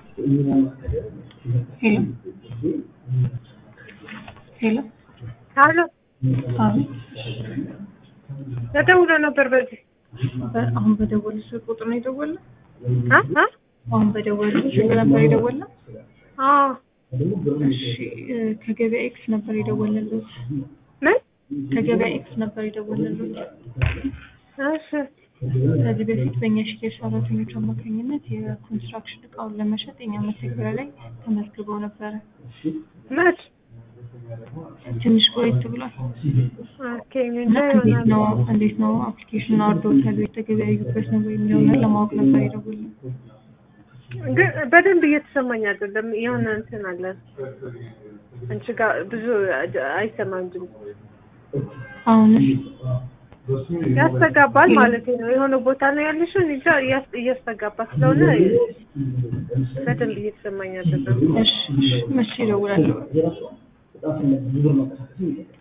ሄሎ ሄሎ አሎ አቤት ተደውሎ ነበር በዚህ በ- አሁን በደወሉ ስልክ ቁጥር ነው የደወልነው? አ አ አሁን በደወሉ ስልክ ነበር የደወልነው? አዎ እሺ እ፣ ከገበያ ኤክስ ነበር የደወልንልዎት። ምን ከገበያ ኤክስ ነበር የደወልንልዎት። እሺ ከዚህ በፊት በእኛ ሽያጭ ሰራተኞች አማካኝነት የኮንስትራክሽን እቃውን ለመሸጥ የኛ መተግበሪያ ላይ ተመዝግበው ነበረ። መች ትንሽ ቆየት ብሏል ኦኬ እና እንጃ እንዴት ይሆናል ነው እንዴት ነው አፕሊኬሽን አውርደውታል የተገበያዩበት ነው ወይ የሚለውን ነገር ለማወቅ ነበር የደወልነው። ግን በደንብ እየተሰማኝ አይደለም የሆነ እንትን አለ አንቺ ጋር ብዙ አይሰማም ድምፅ አሁንስ ያስተጋባል ማለት ነው የሆነ ቦታ ነው ያለሽው እንጃ እያስ- እያስተጋባ ስለሆነ በደንብ እየተሰማኝ አይደለም እሺ እሺ፣ መቼ እደውላለሁ?